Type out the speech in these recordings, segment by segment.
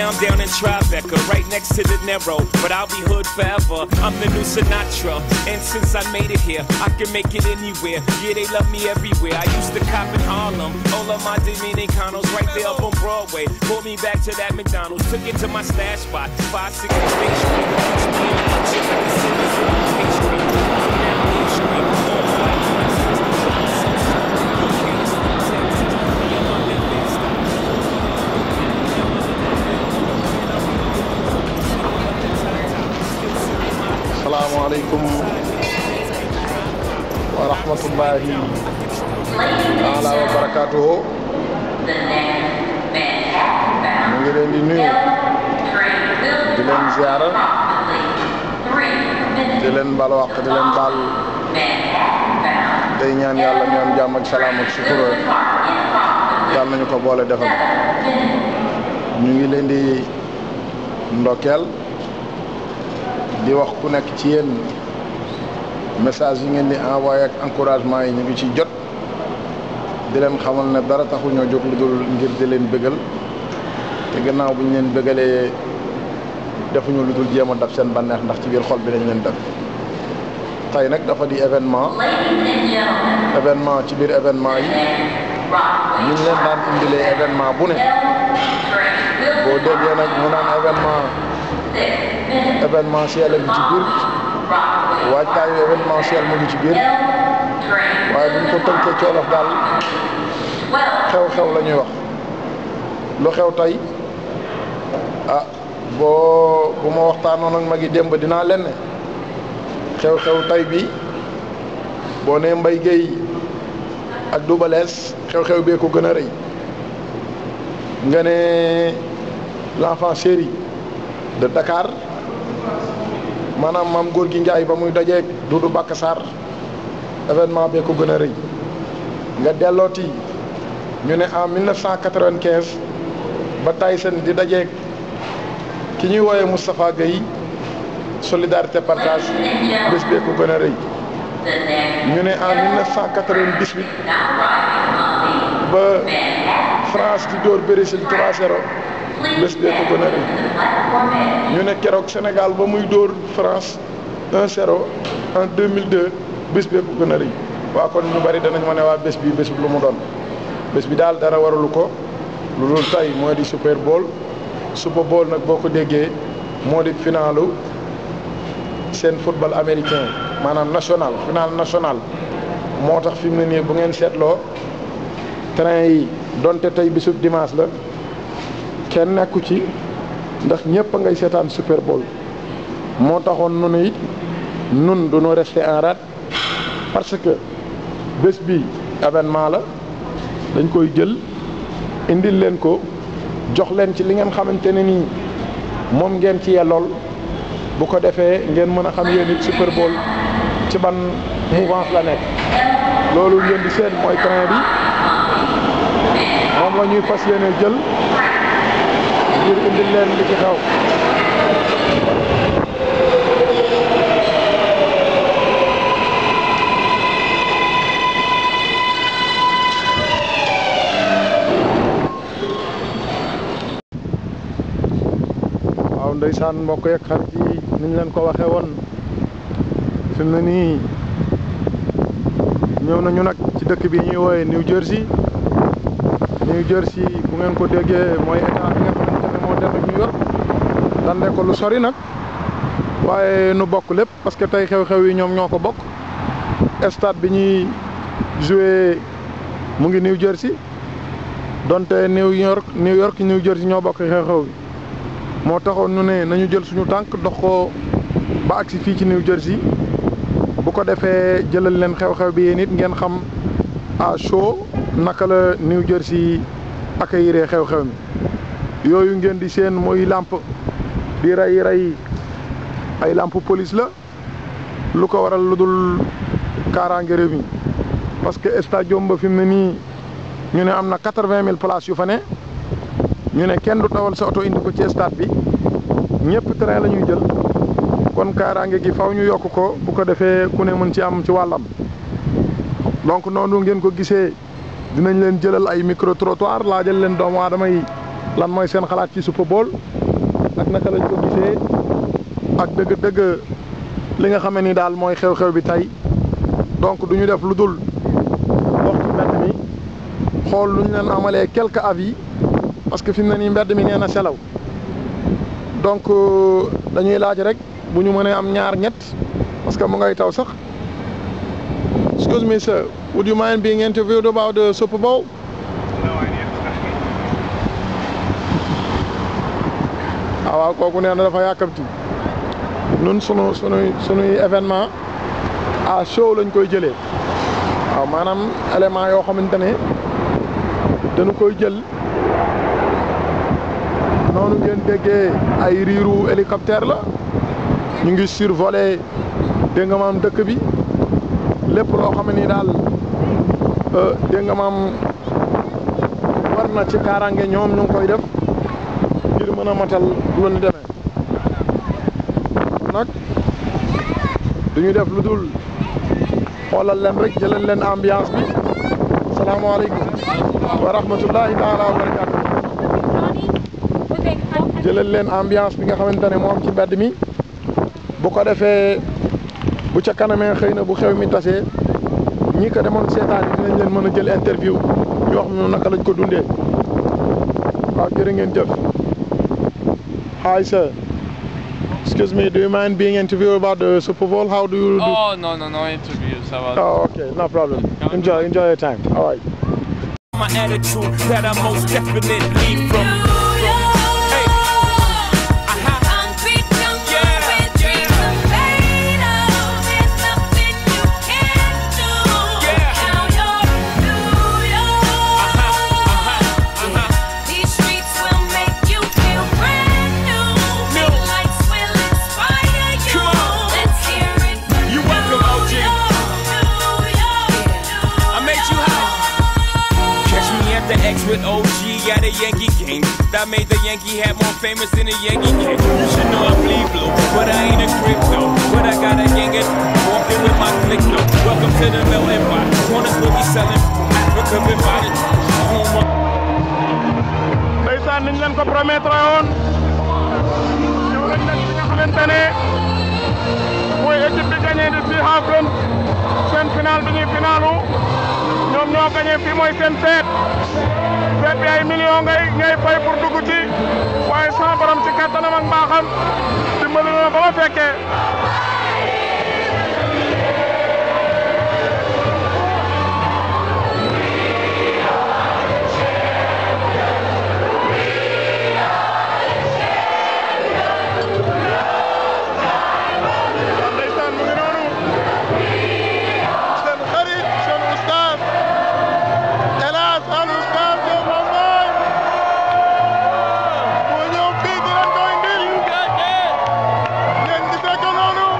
now I'm down in Tribeca, right next to the Narrow. But I'll be hood forever. I'm the new Sinatra. And since I made it here, I can make it anywhere. Yeah, they love me everywhere. I used to cop in Harlem. All of my Dominicanos right there up on Broadway. Pulled me back to that McDonald's. Took it to my stash spot. 560 State Street. Teach me a luncheon like the city's in pastry. Now Main Street. All black. salaamaaleykum wa rahmatullahi taala wa barakaatuhu mu ngi leen di nuyu di leen ziara di leen bal wax di leen baal day ñaan yàlla ñu am jàmm ak salaam ak sutura yàlla nañu ko boole defal ñu ngi leen di ndokkeel di wax ku nekk ci yéen message yi ngeen di envoyé ak encouragement yi ñu ngi ci jot di leen xamal ne dara taxu ñoo jóg lu dul ngir di leen bëggal te gannaaw bu ñu leen bëggalee defuñu lu dul jéem a daf seen bànneex ndax ci biir xol bi lañ leen def tey nag dafa di événement événement ci biir événement yi ñu ngi leen daan indilee événement bu ne boo déggee nag mu naan événement événementiel a ngi ci biir waajtaayu événementiel mu ngi ci biir waaye bu ñu ko tënkee ci wolof daal xew-xew la ñuy wax lu xew tey ah boo bu ma waxtaanoon ak magi démb dinaa leen ne xew-xew tey bi boo nee Mbaye Guèye ak Double Less xew-xew bee ko gën a rëy nga ne l'enfant chéri de Dakar maanaam maam góor gi Njaay ba muy dajeeg Dudu Bakka Sarr événement bee ko gën a rëy nga dellooti ñu ne en 1995 ba Tyson di dajeeg ki ñuy wooyee Moustapha Guèye solidarité partage bés bee ko gën a rëy ñu ne en 1998 ba France di dóor Brésil 3-0 bés bee ko gën a rëy ñu ne keroog Sénégal ba muy dóor France 1-0 en 2002 bés bee ko gën a rëy waa kon ñu bari danañ ma ne waa bés bi bés bi lu mu doon bés bi daal dara waralu ko lu dul tey moo di Super Bowl Super Bowl nag boo ko déggee moo di finalu seen football américain maanaam national final national moo tax fi mu ne nii bu ngeen seetloo train yi donte tey bisub dimanche la kenn nekku ci ndax ñëpp a ngay seetaan Super Bowl moo taxoon nu it nun du ñu rester en rade parce que bés bi événement la dañ koy jël indil leen ko jox leen ci li ngeen xamante ne nii moom ngeen ci yellool bu ko defee ngeen mën a xam yéen it Super Bowl ci ban mouvance la nekk loolu ngeen di seen mooy train bi moom la ñuy fas yéene jël ngir indil leen li ci xew waaw ndeysaan mbokk yeeg xarit yi niñ leen ko waxee woon fi mu ne nii ñëw nañu nag ci dëkk bi ñuy wooye New Jersey New Jersey bu ngeen ko déggee mooy état bi nga xamante ne moo dend New York dande ko lu sori nag waaye nu bokk lépp parce que tey xew-xew yi ñoom ñoo ko bokk stade bi ñuy joué mu ngi New Jersey donte New York New York New Jersey ñoo bokk xew-xew bi moo taxoon ñu ne nañu jël suñu tànk dox ko ba agsi fii ci New Jersey bu ko defee jëlal leen xew-xew bi yéen it ngeen xam à chaud naka la New Jersey accueillir xew-xew mi yooyu ngeen di seen mooy làmp di rey rey ay làmp police la lu ko waral lu dul kaaraange réew mi parce que stadium ba fi mu ne nii ñu ne am na quatre-vingt mille places yu fa ne ñu ne kenn du tawal sa oto indi ko ci stade bi ñëpp train la ñuy jël kon kaaraange gi faw ñu yokk ko bu ko defee ku ne mën ci am ci wàllam donc noonu ngeen ko gisee dinañ leen jëlal ay micro trottoir laajal leen doomu aadama yi lan mooy seen xalaat ci Super Bowl ak naka lañ ko gisee ak dëgg-dëgg li nga xam ni daal mooy xew-xew bi tey donc du ñu def lu dul dox ci mbedd mi xool lu ñu leen amalee quelques avis parce que fi mu ne nii mbedd mi nee na selaw donc dañuy laaj rek bu ñu mënee am ñaar ñett parce que mu ngay taw sax excuse me sir would you mind being interviewed about the Super Bowl ah waaw kooku nee na dafa yàkkamti nun sunu sunuy sunuy événement à show lañ koy jëlee waaw maanaam élément yoo xamante ne dañu koy jël noonu ngeen déggee ay riiru hélicoptère la ñu ngi survolé dégg nga maam dëkk bi lépp loo xam ne ni daal dégg nga maam war na ci kaaraange ñoom ñu ngi koy def ngir mën a matal lu ñu demee nag duñu def lu dul xoolal leen rek jëlal leen ambiance bi salaamaaleykum wa rahmatullahi taala wa barakatu jëlal leen ambiance bi nga xamante ne moom ci mbedd mi bu ko defee bu ca kanamee xëy na bu xew mi tasee ñi ko demoon seetaan yi dinañ leen mën a jël interview ñu wax ñu naka lañ ko dundee waaw jërë ngeen jëf hi sir excuse me do you mind being interviewed about the Super Bowl how do you do Oh no no no interviews about oh okay no problem enjoy enjoy your time all right My attitude that I most definitely from. Hey, aha. These streets will make you feel brand new. New. Lights will inspire you. Come on. Let's hear it. for You welcome, New OG. York, New York. I made you hot. Catch me at the X with OG at a Yankee game. That made the Yankee hat more famous than a Yankee game. You should know I bleed blue, but I ain't a crypto. But I got a gang of walking with my click though. Welcome to the melting pot. Corners will be selling Africa been by the home of ndeysaan niñ leen ko promettre woon ñëw nañ nag fi nga xamante ne mooy équipe bi gagné di Seahawks seen final bi ñuy finalu ñoom ñoo gagné fii mooy seen feet feet bi ay millions ngay ngay fay pour dugg ci waaye sama borom ci kattanam ak mbaaxam dimbali na ba ma fekkee ndeysaan mu ngi noonu seen xarit seen oustaz El Hadj Al Oustaz Diop Lambaye moo ñëw fii di leen ko indil ngeen gisee ko noonu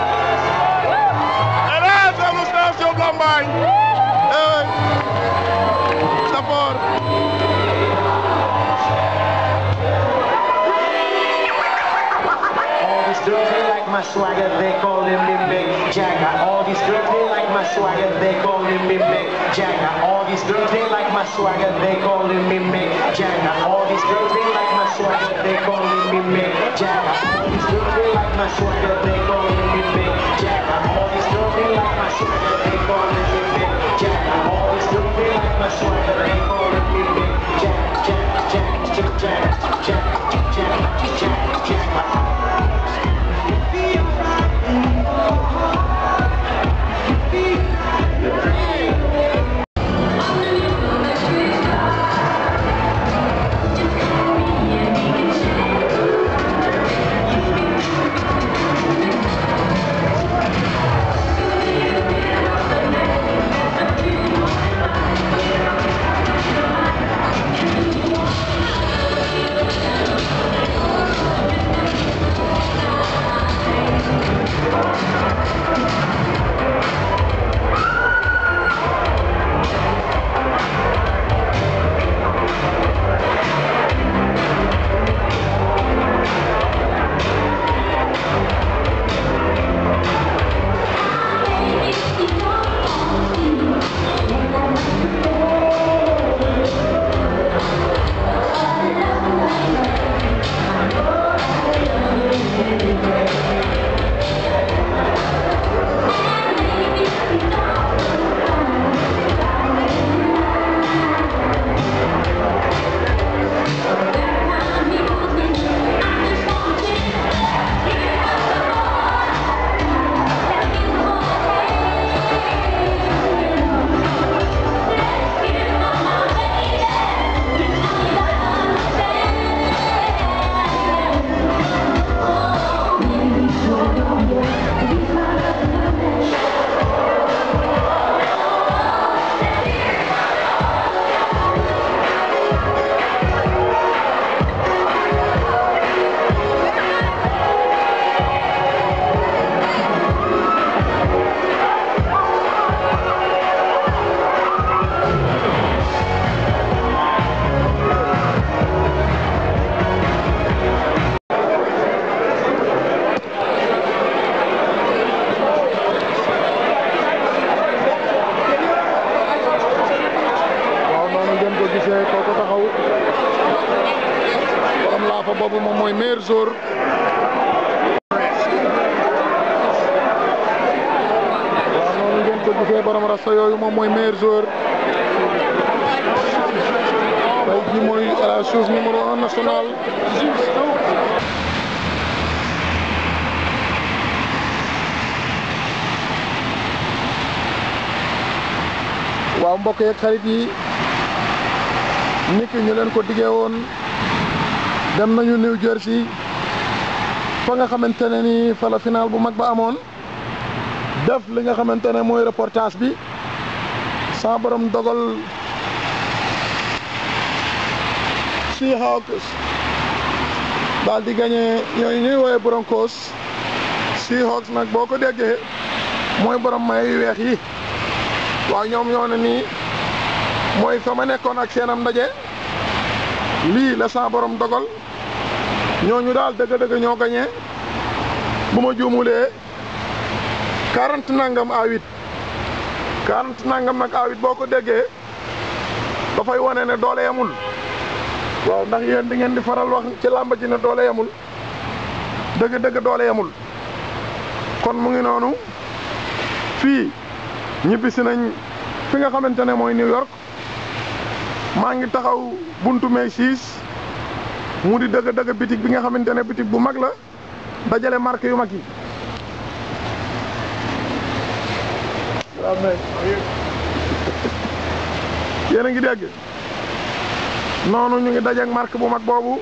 El Hadj Al Oustaz Diop Lambaye eh Sapor All these girls they like my swagger, they call him Big Big Jagger. All these girls they like my swagger, they call him Big Big Jagger. All these girls they like my swagger, they call him Big Big Jagger. All these girls they like my swagger, they call him Big Big Jagger. All these girls they like my swagger, they call him Big Big Jagger. All these girls they like my swagger, they call him Big Big Jagger. All these girls they like my swagger, they call him Big Big Jagger. Jagger, Jagger, Jagger, Jagger, Jagger, Jagger, Jagger. Thank waaw noonu ngeen ko gisee kooku taxaw borom laafa boobu moom mooy meilleur joueur waaw noonu ngeen ko gisee borom rasta yooyu moom mooy meilleur joueur tey jii mooy la chose numéro un national waaw mbokk yeeg xarit yi niki ñu leen ko diggee woon dem nañu New Jersey fa nga xamante ne ni fa la final bu mag ba amoon def li nga xamante ne mooy reportage bi sa borom dogal Seahawks daal di gagné ñooñu ñuy woowee Broncos Seahawks nag boo ko déggee mooy borom may yu weex yi waaw ñoom ñoo ne nii mooy fa ma nekkoon ak seenam ndaje lii la sa borom dogal ñooñu daal dëgg-dëgg ñoo gañee bu ma juumulee quarante nangam à huit quarante nangam nag à huit boo ko déggee dafay wane ne doole yamul waaw ndax yéen di ngeen di faral wax ci làmba ji ne doole yamul dëgg-dëgg doole yamul kon mu ngi noonu fii ñibbisi nañ fi nga xamante ne mooy New York maa ngi taxaw buntu Macy's mu di dëgg dëgg bitig bi nga xamante ne bitig bu mag la dajale marque yu mag yi waaw mais yéen a ngi dégg noonu ñu ngi dajeek marque bu mag boobu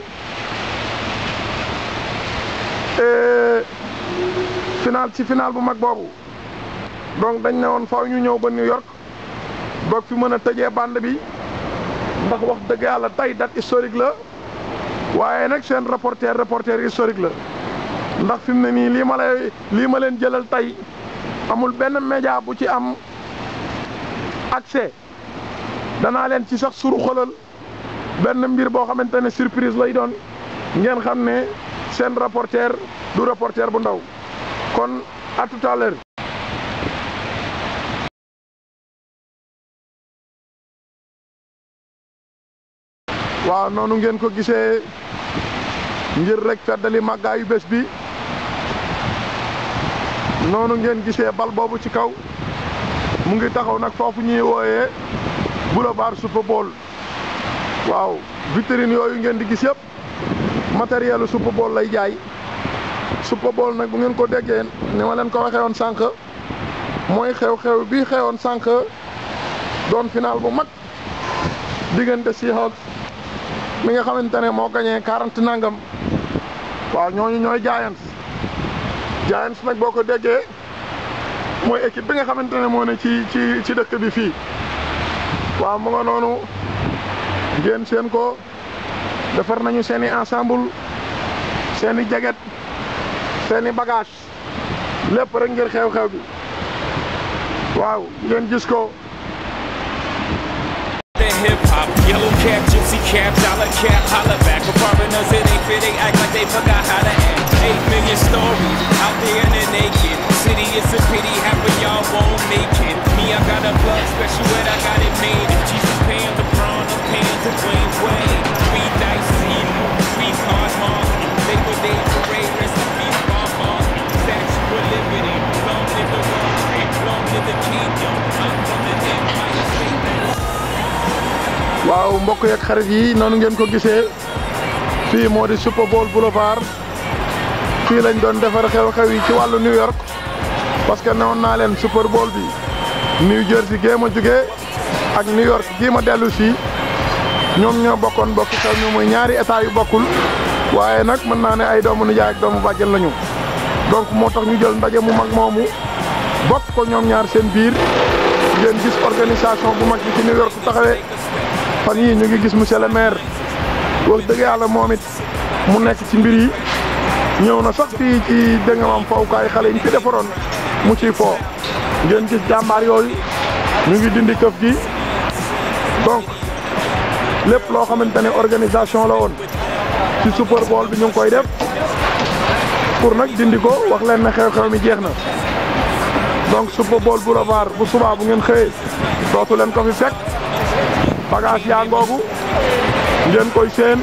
final ci final bu mag boobu donc dañ ne woon faaw ñu ñëw ba New York boog fi mën a tëjee bande bi ndax wax dëgg yàlla tey date historique la waaye nag seen reporter reporter historique la ndax fi mu ne nii lii ma lay lii ma leen jëlal tey amul benn média bu ci am accès danaa leen ci sax suru xolal benn mbir boo xamante ne surprise lay doon ngeen xam ne seen reporter du reporter bu ndaw kon à tout à l'heure waaw noonu ngeen ko gisee ngir rek feddali màggaayu bés bi noonu ngeen gisee bal boobu ci kaw mu ngi taxaw nag foofu ñuy wooyee boulevard Super Bowl waaw vitrine yooyu ngeen di gis yëpp matériel Super Bowl lay jaay Super Bowl nag bu ngeen ko déggee ni ma leen ko waxee woon sànq mooy xew-xew bi xewoon sànq doon final bu mag diggante Seahawks mi nga xamante ne moo gañee quarante nangam waaw ñooñu ñooy Giants Giants nag boo ko déggee mooy équipe bi nga xamante ne moo ne ci ci ci dëkk bi fii waaw mu nga noonu ngeen seen ko defar nañu seen i ensemble seen i jaget seen i bagage lépp rek ngir xew-xew bi waaw ngeen gis ko That hip hop, yellow cap, gypsy cap, dollar cap, holla back. For foreigners, it ain't fit, they act like they forgot how to act. Eight million stories out there in the naked city. It's a pity half of y'all won't make it. Me, I got a plug special, and I got it made. If Jesus paying LeBron, I'm paying Dwayne Wade. Three dice, three card mark. Labor Day parade, rest in waaw mbokk yeeg xarit yi noonu ngeen ko gisee fii moo di Super Bowl Boulevard fii lañ doon defar xew-xew yi ci wàllu New York parce que newoon naa leen Super Bowl bi New Jersey gée ma jugee ak New York gii ma dellu si ñoom ñoo bokkoon bokk xew ñu muy ñaari état yu bokkul waaye nag mën naa ne ay doomu nijaay ak doomu bàjjen lañu donc moo tax ñu jël ndaje mu mag moomu bokk ko ñoom ñaar seen biir ngeen gis organisation bu mag bi ci New York taxawee fan yii ñu ngi gis monsieur le maire wax dëgg yàlla moom it mu nekk ci mbir yi ñëw na sax fii ci dégg nga maam fawukaay xale yi ñu fi defaroon mu ciy foo ngeen gis jàmbaar yooyu ñu ngi dindi këf gi donc lépp loo xamante ne organisation la woon ci Super Bowl bi ñu ngi koy def pour nag dindi ko wax leen ne xew-xew mi jeex na donc Super Bowl Boulevard bu subaa bu ngeen xëyee dootu leen ko fi fekk bagage yaa ngoogu ngeen koy seen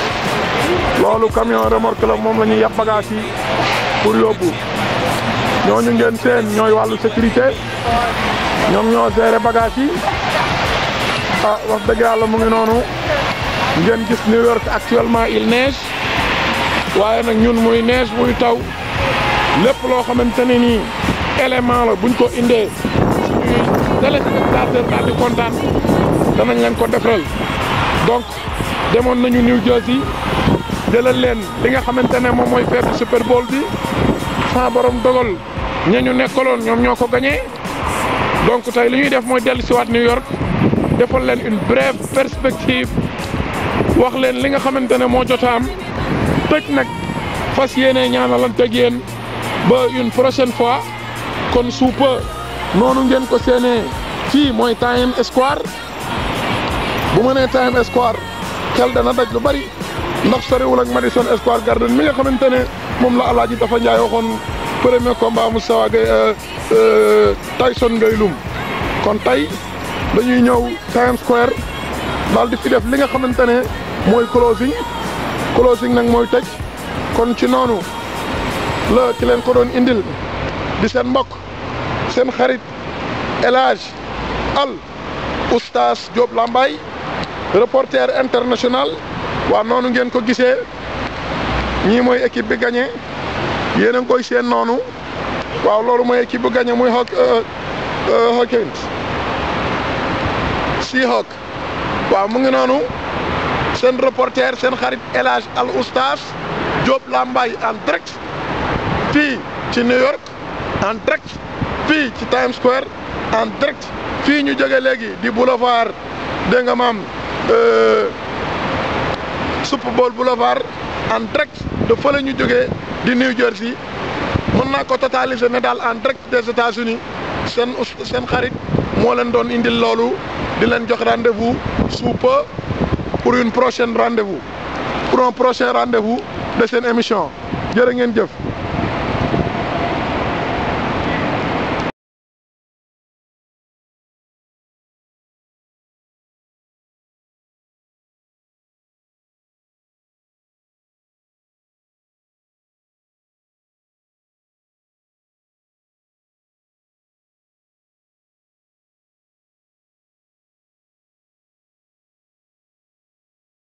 loolu camion remorque la moom la ñuy yab bagage yi pour yóbbu ñooñu ngeen seen ñooy wàllu sécurité ñoom ñoo gérer bagage yi ah wax dëgg yàlla mu ngi noonu ngeen gis New York actuellement il neige waaye nag ñun muy neige muy taw lépp loo xamante ne nii élément la buñ ko indee suñuy téléspectateur daal di kontaan danañ leen ko defaral donc demoon nañu New Jersey jëlal leen li nga xamante ne moom mooy feetu Super Bowl bi sa borom dogal ña ñu nekkaloon ñoom ñoo ko gagné donc tey li ñuy def mooy dellu siwaat New York defal leen une brève perspective wax leen li nga xamante ne moo jotaam tëj nag fas yéene ñaanalanteeg yéen ba une prochaine fois kon suupa noonu ngeen ko seenee fii mooy Times Square bu ma nee Times Square xel dana daj lu bari ndax soriwul ak Madison Square Garden mi nga xamante ne moom la Alaaji dafa njaay waxoon premier combat Moustapha Gueye Tyson ngay lum kon tey dañuy ñëw Times Square daal di fi def li nga xamante ne mooy closing closing nag mooy tëj kon ci noonu la ki leen ko doon indil di seen mbokk seen xarit El Hadj Al Oustaz Diop Lambaye reporter international waa noonu ngeen ko gisee ñii mooy équipe bi gagné yéen a ngi koy seen noonu waaw loolu mooy équipe bu gagné muy Hawk Hawkins Seahawk waaw mu ngi noonu seen reporter seen xarit El Hadj Al Oustaz Diop Lambaye en direct fii ci New York en direct fii ci Times Square en direct fii ñu jóge léegi di boulevard dégg nga maam Super Bowl Boulevard en direct de fële ñu jógee di New Jersey mën naa ko totaliser ne daal en direct des États-Unis seen seen xarit moo leen doon indil loolu di leen jox rendez-vous sous peu pour une prochaine rendez-vous pour un prochain rendez-vous de seen émission jërë ngeen jëf